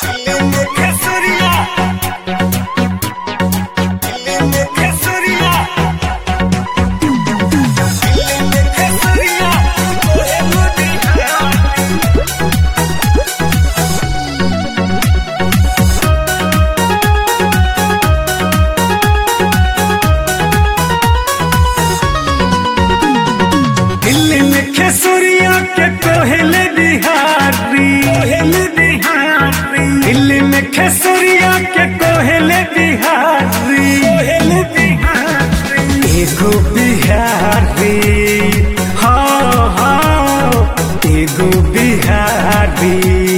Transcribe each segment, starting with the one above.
दिल्ली में खेसुरिया के कोहले बिहारी कोहले बिहारी दिल्ली में खेसुरिया के कोहले बिहारी कोहले बिहारी एगो बिहारी हाँ हाँ एगो बिहारी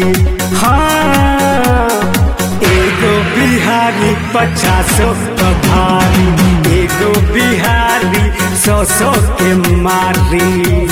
हाँ एगो बिहारी पचासो भारी एगो बिहारी सौ सौ के मारी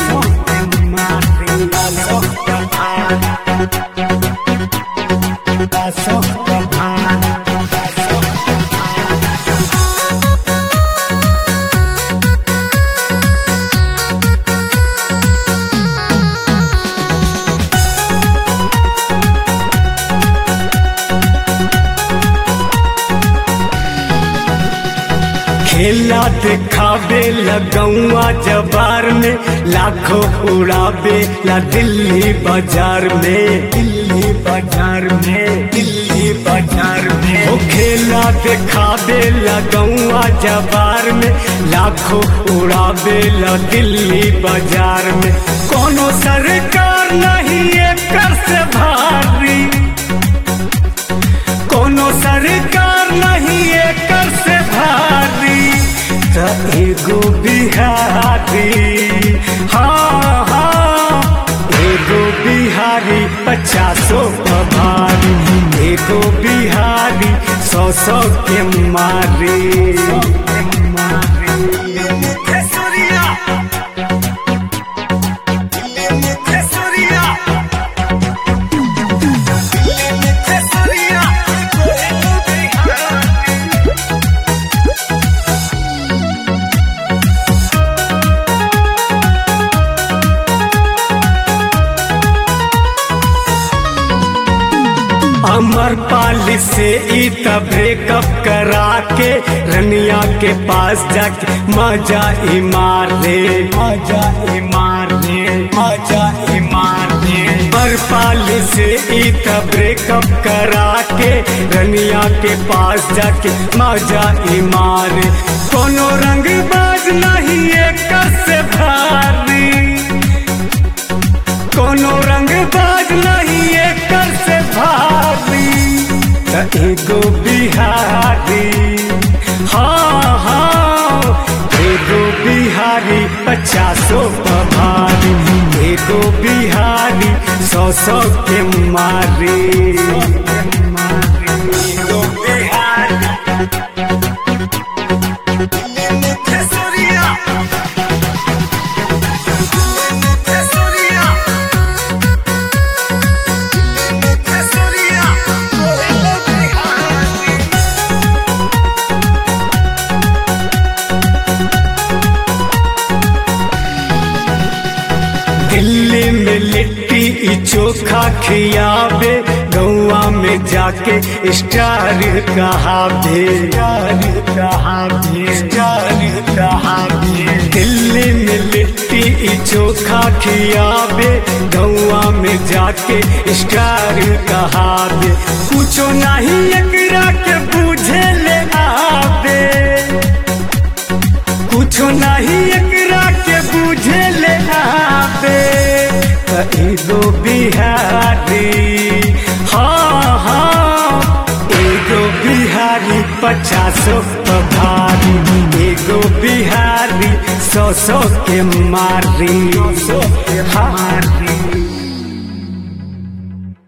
खेला दिखावे लगौआ जबार में लाखों उड़ावे ला दिल्ली बाजार में दिल्ली बाजार में दिल्ली बाजार में ओ खेला दिखावे लगौआ जबार में लाखों उड़ावे ला दिल्ली बाजार में कोनो सरकार नहीं एकर से भारी कोनो सरकार नहीं एकर से भारी त एगो बिहारी हाँ हाँ एगो बिहारी पचासो भारी एगो बिहारी सौ सौ के मारी अमर पाली से ई त ब्रेकअप करा के रनिया के पास जाके मजा ही मार ले मजा ही मार ले मजा ही मार ले अमर पाली से ई त ब्रेकअप करा के रनिया के पास जाके मजा ही मार कोनो रंग बाज नहीं एकर से भारी कोनो रंग बाज नहीं एकर से भारी त एगो बिहारी हाँ हाँ एगो बिहारी पचासो भारी एगो बिहारी सौ सौ के मारी एगो बिहारी दिल्ली में लिट्टी ई चोखा खियावे गौआ में जाके स्टार कहावे स्टार कहावे स्टार कहावे दिल्ली में लिट्टी ई चोखा खियावे गौआ में जाके स्टार कहावे कुछो नहीं एकरा के बुझे ले आवे कुछो नहीं एकरा के बुझे ले आवे त एगो बिहारी हाँ हाँ एगो बिहारी पचासो भारी एगो बिहारी सौ सौ के मारी हाँ